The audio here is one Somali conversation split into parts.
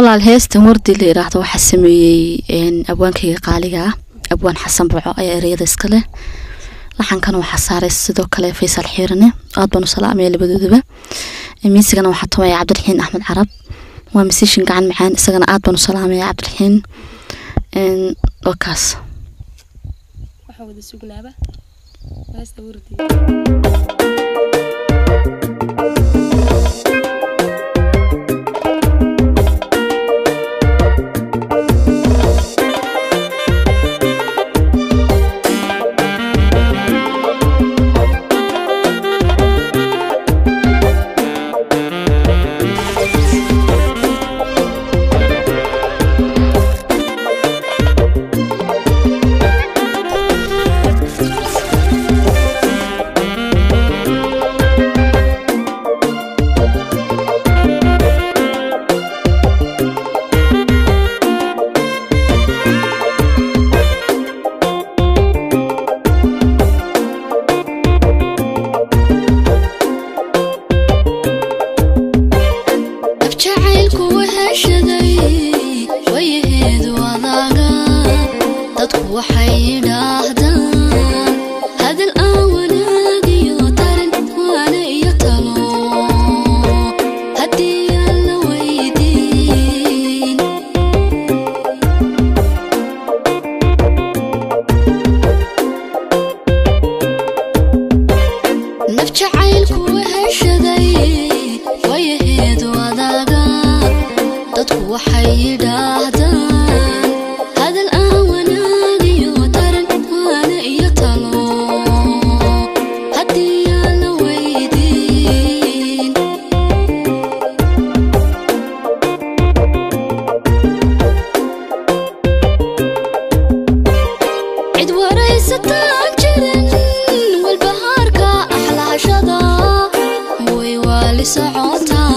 walaal heestan wardi la yiraahdo waxaa sameeyey abwaankayga qaaliga ah abwaan xasan boco ayaa ereyada iska leh laxankana waxaa saaray sidoo kale faysal xiirane aad baan u salaamaya labadoodaba miisigana waxaa tumaya cabdiraxiin axmed carab waa masiishin gacan macaan isagana aad baan u salaamaya cabdiraxiin waa kaas waxaa wada sugnaaba heesta wardi abjacaylku waheshaday wayaheedu adaaga dadku waxay yidhaahdaan hadal aan wanaagiyo tarin waana iyo talo haddii aan la weydiin naf jacaylku waheshaday wayaheedu adaaga dadku waxay yidhaahdaan hadal aan wanaagiyo taran waana iyo talo haddii aan la weydiin cid waraysataan jirin walbahaarka axlaashada way waali socotaa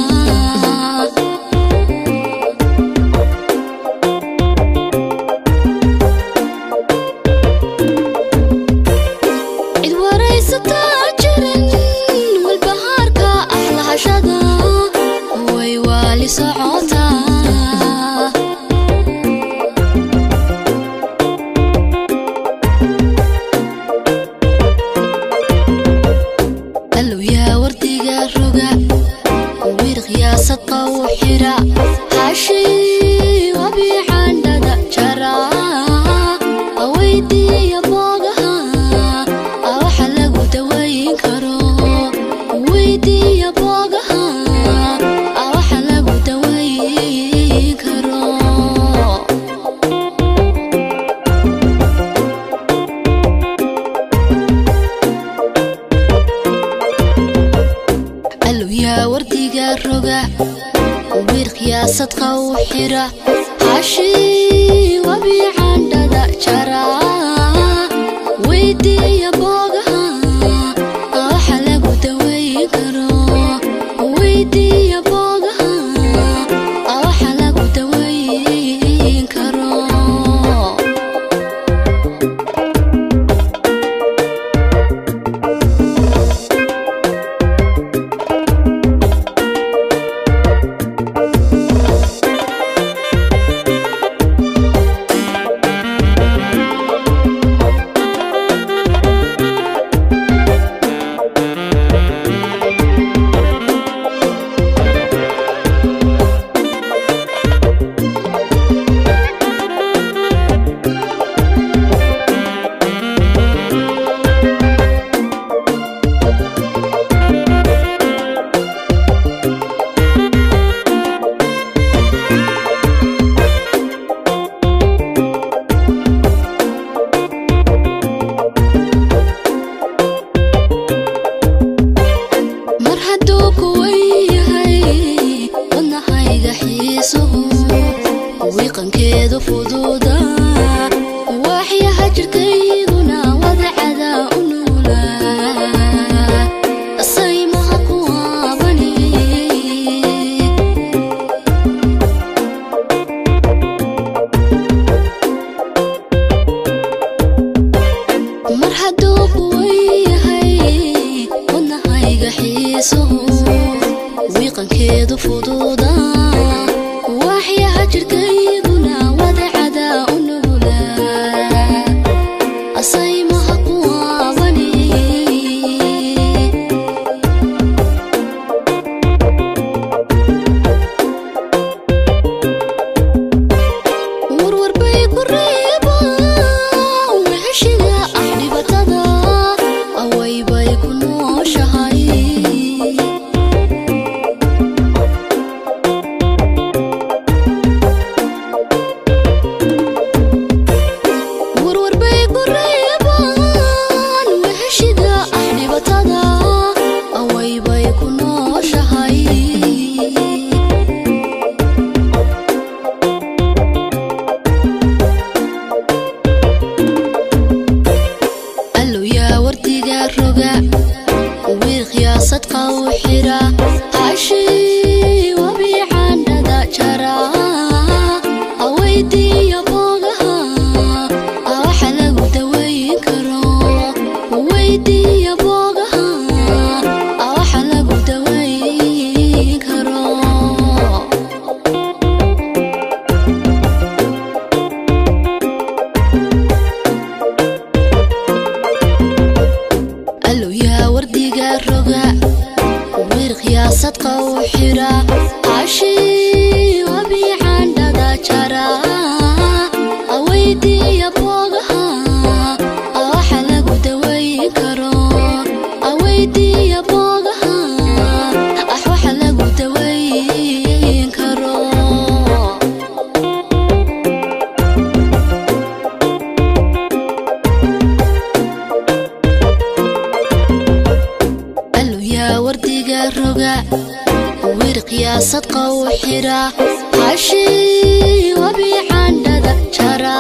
cid waraysataan jirin walbahaarka axlaashada way waali socotaa allow yaa wardiga roga wir qiyaasadqa u xira xaashii wabiicandhada jara aweydiiya boogaha awaxa lagu dawayn karo weydiiya boogaha awaxa lagu dawayn karo allow yaa wardiga roga wir qiyaasadqa u xira xaashii wabiicandhada jara weydiiya boogaha awaxa lagu dawayn karo weydiiya boogaha awaxa lagu dawayn karo mar hadduu kuwan yahay wadnahayga xiisuhu wiiqankeedu fududa waaxyaha jirkayduna wadacada u nuula saymaha kuwaabani mar hadduu kuwan yahay wadnahayga xiisuhu wiiqankeedu fududa waaxyaha jirkayguna wadacada u nugulaa asaymaha kuwaabani warwarbay ku reebaan wixishiga ah dhibatada awaybay ku nooshahay warwarbay ku reebaan wixishiga ah dhibatada awaybay ku nooshahay allow yaa wardiga roga wiil khiyaasadka u xira hashii wabiicandhada jara aweydiiya boogaha awaxa lagu daweyn karo weydiiya boogaha awaxa lagu daweyn karo allow yaa wardiga roga wiil khiyaasadka u xira cashii wabiicandhada jara aweydiiya boogaha awaxa lagu daweyn karo aweydiiya boogaha ah waxa lagu daweyn karo allow yaa wardiga roga wiil khiyaasadka u xira hashii wabiicandhada jara